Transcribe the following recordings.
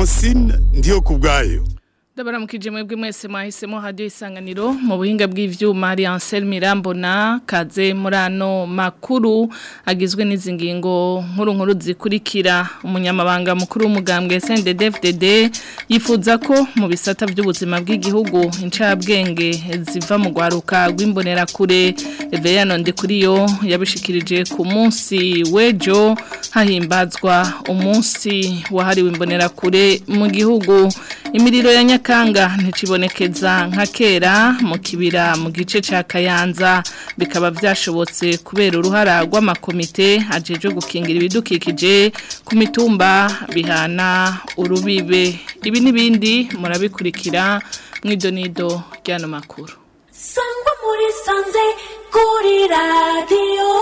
francine ndiyo ku bwayo Ndabaramukije mwebwe mwese mwahisemo radio isanganiro mu buhinga bw'ivyuma ari Ansel Mirambona kaze murano makuru agizwe n'izi ngingo nkuru nkuru zikurikira umunyamabanga mukuru w'umugambwe SNDD-FDD yifuza ko mu bisata by'ubuzima bw'igihugu incabwenge ziva mu gwaruka rw'imbonera kure Eveyano Ndikuriyo yabishikirije ku munsi wejo hahimbazwa umunsi wahariwe imbonera kure mu gihugu imiriro ya nyakanga nticibonekeza nka kera mu kibira mu gice ca kayanza bikaba byashobotse kubera uruhara rw'amakomite ajeje gukingira ibidukikije ku mitumba bihana urubibe ibi n'ibindi murabikurikira mw'idonido ry'ano makuru sangwa muri sanze kuri radiyo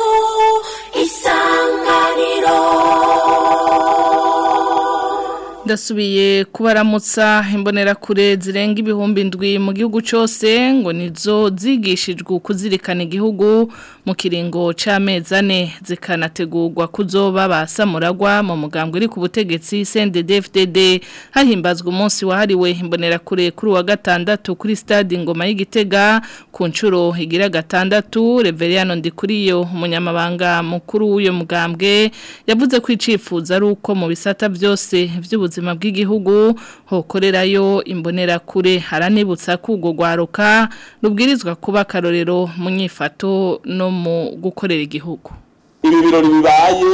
isanganiro ndasubiye kubaramutsa imbonerakure zirenga ibihumbi ndwi mu gihugu cyose ngo nizo zigishijwe kuzirikana igihugu mu kiringo c'amezi ane zikanategurwa kuzoba basamuragwa mu mugambwe uri ku butegetsi CNDD-FDD hahimbazwa umunsi wahariwe imbonerakure kuri wa gatandatu kuri stade Ngoma y'Igitega ku nshuro igira gatandatu Reveriano Ndikuriyo umunyamabanga mukuru w'uyo mugambwe yavuze ko icifuza ari uko mu bisata byose by'ubuzima bw'igihugu hokorerayo imbonerakure haranibutsa ko ubwo gwaruka rubwirizwa kuba akarorero mu nyifato no mu gukorera igihugu ibi birori bibaye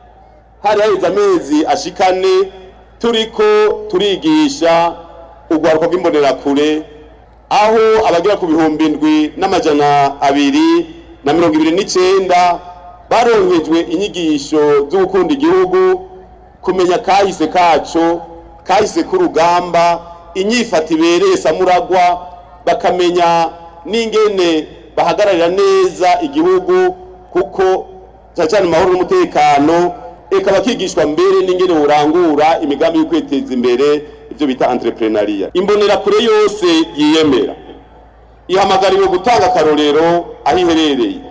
hari haheze amezi ashikane turiko turigisha urwaruka rw'imbonerakure aho abagera ku bihumbi indwi n'amajana abiri na mirongo ibiri n'icenda baronkejwe inyigisho zo gukunda igihugu kumenya kahise kaco kahise k'urugamba inyifata ibereye samuragwa bakamenya n'ingene bahagararira neza igihugu kuko cyane cyane amahoro n'umutekano eka bakigishwa mbere n'ingene urangura imigambi yo kwiteza imbere ibyo bita entrepreneuria imbonerakure yose yiyemera ihamagariwe gutanga akarorero aho iherereye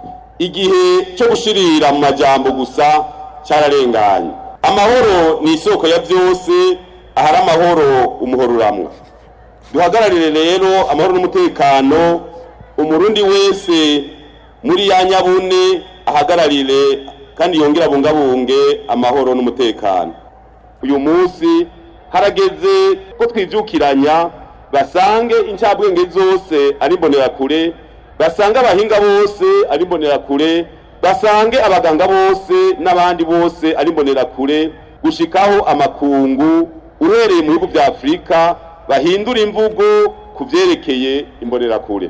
igihe cyo gushirira mu majambo gusa cyararenganye amahoro ni isoko ya byose ahari amahoro umuhoro uramwa duhagararire rero amahoro n'umutekano umurundi wese muri ya nyabune ahagararire kandi yongere abungabunge amahoro n'umutekano uyu munsi harageze ko twibyukiranya basange incabwenge zose ari imbonerakure basange abahinga bose ari imbonerakure basange abaganga bose n'abandi bose ari imbonerakure gushikaho amakungu uhereye mu bihugu bya afurika bahindura imvugo ku byerekeye imbonerakure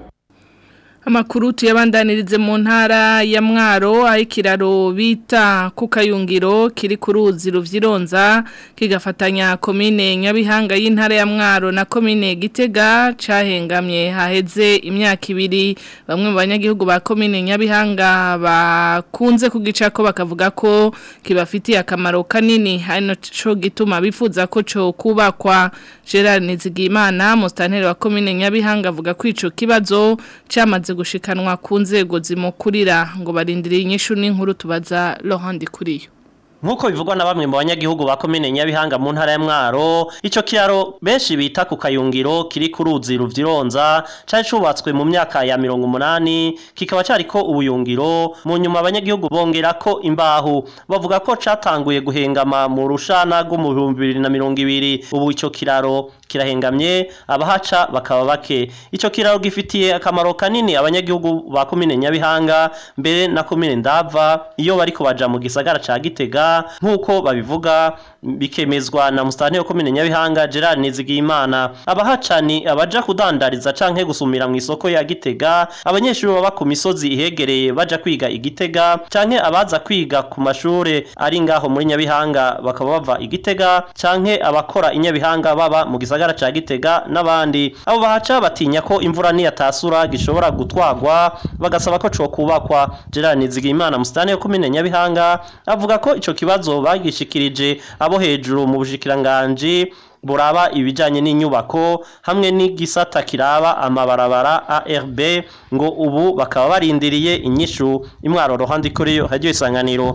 Amakuru tuyabandanirize mu ntara ya Mwaro aho ikiraro bita ku kayungiro kiri ku ruzi ruvyironza kigafatanya komine Nyabihanga y'intara ya Mwaro na komine Gitega cahengamye haheze imyaka ibiri bamwe mu banyagihugu ba komine Nyabihanga bakunze kugicako bakavuga ko kibafitiye akamaro kanini hano co gituma bifuza ko co kubakwa Gerard Nizigimana mustanteri wa komine Nyabihanga avuga ko ico kibazo camaze gushikanwa ku nzego zimukurira ngo barindire inyishu n'inkuru tubaza Laurent Kuriyo Nkuko bivugwa na bamwe mu banyagihugu ba komine Nyabihanga mu ntara ya Mwaro, ico kiraro benshi bita ku kayungiro kiri ku ruzi ruvyironza cari cubatswe mu myaka ya 180 kikaba cariko ubuyungiro mu nyuma abanyagihugu bongera ko imbaho bavuga ko catanguye guhengama mu rushana rwo mu 2020 ubu ico kiraro kirahengamye abahaca bakaba bake ico kiraro gifitiye akamaro kanini abanyagihugu ba komine Nyabihanga mbere na komine Ndava iyo bariko baja mu gisagara ca Gitega nk'uko babivuga bikemezwa na musitani wo komine Nyabihanga Gerard Nizigiyimana abahaca ni abaja kudandariza canke gusumira mu isoko ya Gitega abanyeshuri baba ku misozi ihegereye baja kwiga igitega canke abaza kwiga ku mashure ari ngaho muri Nyabihanga bakaba bava igitega canke abakora inyabihanga baba mu gisagara ca Gitega n'abandi abo bahaca batinya ko imvura niyatasura gishobora gutwagwa bagasaba ko co kubakwa Gerard Nizigiyimana musitani wo komine Nyabihanga avuga ko ico kibazo bagishikirije abo hejuru mu bushikiranganje buraba ibijanye n'inyubako hamwe n'igisata kiraba amabarabara ARB ngo ubu bakaba barindiriye inyishu imwaro rohandi kuri yo hajyo isanganiro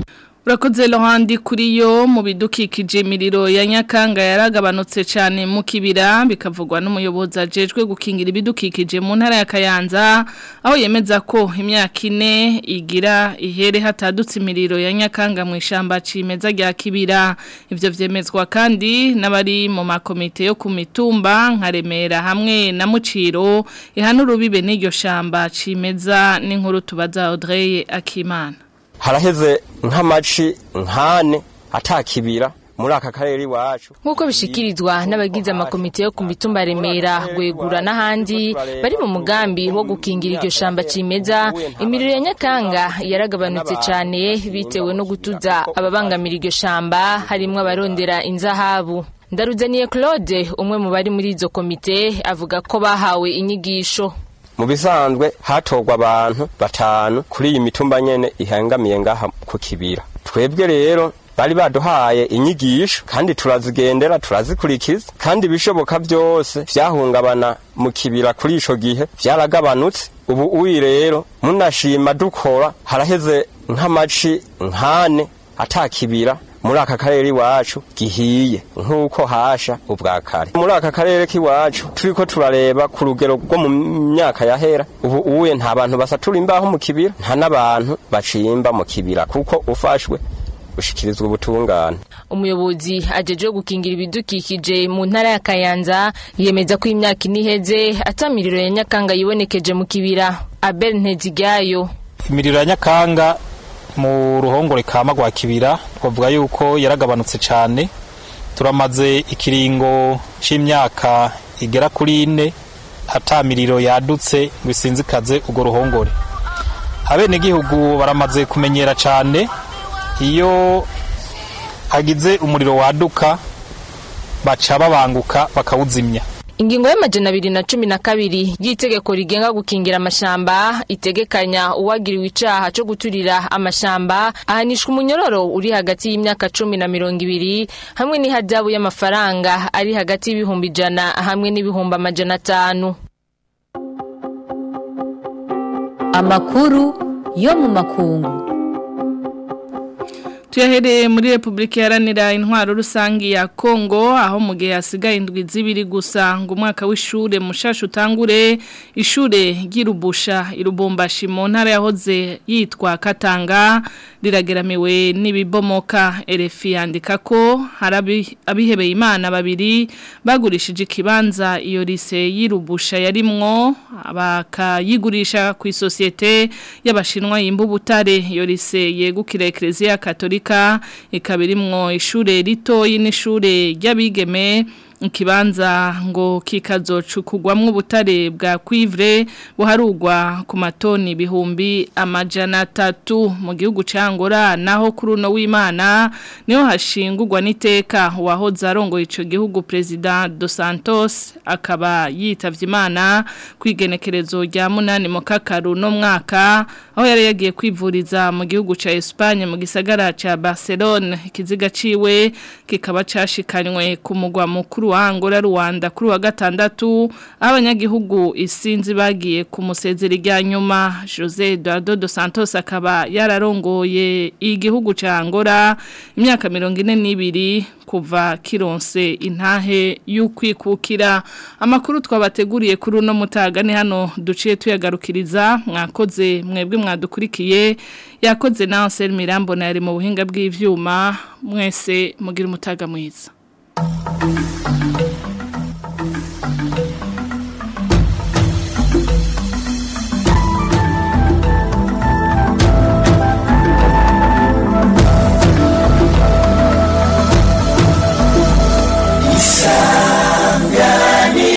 Urakoze Lohandi kuri yo mu bidukikije imiriro ya Nyakanga yaragabanutse cyane mu kibira bikavugwa n'umuyobozi ajejwe gukingira ibidukikije mu ntara ya Kayanza aho yemeza ko imyaka ine igira ihere hatadutse imiriro ya Nyakanga mu ishamba cimeza rya kibira ivyo vyemezwa kandi n'abari mu makomite yo ku mitumba nka Remera hamwe na Muciro ihanura ubibe n'iryo shamba cimeza n'inkuru tubaza Audrey Akimana haraheze nk'amaci nkane atakibira muri aka karere iwacu nk'uko bishikirizwa n'abagize amakomite yo ku mitumba remera gwegura n'ahandi bari mu mugambi wo gukingira iryo shamba cimeza imiriro ya nyakanga yaragabanutse cyane bitewe no gutuza ababangamira iryo shamba harimwo abarondera inzahabu ndaruzaniye claude umwe mu bari muri izo komite avuga ko bahawe inyigisho mu bisanzwe hatorwa abantu batanu kuri iyi mitumba nyene ihangamiye ngaha ku kibira twebwe rero bari baduhaye inyigisho kandi turazigendera turazikurikiza kandi ibishoboka byose vyahungabana mu kibira kuri ico gihe vyaragabanutse ubu uyi rero munashima dukora haraheze nk'amaci nkane atakibira muri aka karere iwacu gihiye nk'uko hasha ubwa kare muri aka karere k'iwacu turiko turareba ku rugero rwo mu myaka yahera ubu uye nta bantu basatura imbaho mu kibira nta n'abantu bacimba mu kibira kuko ufashwe ushikirizwa ubutungane umuyobozi ajeje gukingira ibidukikije mu ntara ya Kayanza yemeza ko imyaka iniheze atamiriro ya Nyakanga yibonekeje mu kibira Abel Ntezigayo imiriro ya Nyakanga mu ruhongore kama rwa kibira twavuga yuko yaragabanutse cyane turamaze ikiringo c'imyaka igera kuri ine atamiriro yadutse ngo isinzikaze urwo ruhongore abenegihugu baramaze kumenyera cyane iyo hagize umuriro waduka baca babanguka bakawuzimya Ingingo y'amajana abiri na cumi na kabiri y'itegeko rigenga gukingira amashamba itegekanya uwagiriwe icaha co guturira amashamba ahanishwa umunyororo uri hagati y'imyaka cumi na mirongo ibiri hamwe n'ihadabu y'amafaranga ari hagati y'ibihumbi ijana hamwe n'ibihumbi amajana atanu amakuru yo mu makungu tuyahereye muri repubulika iharanira intwaro rusange ya kongo aho mu gihe hasigaye indwi z'ibiri gusa ngo umwaka w'ishure mushasha utangure ishure ry'irubusha irubumbashi mu ntara yahoze yitwa katanga rirageramiwe n'ibibomoka erefi yandika ko hari abihebeye imana babiri bagurishije ikibanza iyo rise y'irubusha yarimwo bakayigurisha ku isosiyete y'abashinwa y'imbubutare iyo rise yegukira ekereziya katolika ikaba irimwo ishure ritoyi n'ishure ry'abigeme ikibanza ngo kikazocukugwamwo ubutare bwa cuivre buharugwa ku matoni ibihumbi amajana atatu mu gihugu cangora naho kuri uno w'Imana niho hashingurwa n'iteka wahoze arongoye ico gihugu president dos Santos akaba yitavye Imana kwigenekerezo rya munani mu kakaru no mwaka aho yari yagiye kwivuriza mu gihugu ca Espagne mu gisagara ca Barcelona ikiziga ciwe kikaba cashikanywe ku mugwa mukuru wa Angola Rwanda kuri wa gatandatu abanyagihugu isinzi bagiye ku musezeri rya nyuma Jose Eduardo dos Santos akaba yararongoye igihugu ca Angola imyaka 42 kuva kironse intahe y'ukwikukira amakuru twabateguriye kuri uno mutaga ni hano duciye tuyagarukiriza mwakoze mwebwe mwadukurikiye yakoze na Ansel Mirambo na yari mu buhinga bw'ivyuma mwese mugira umutaga mwiza Thank you.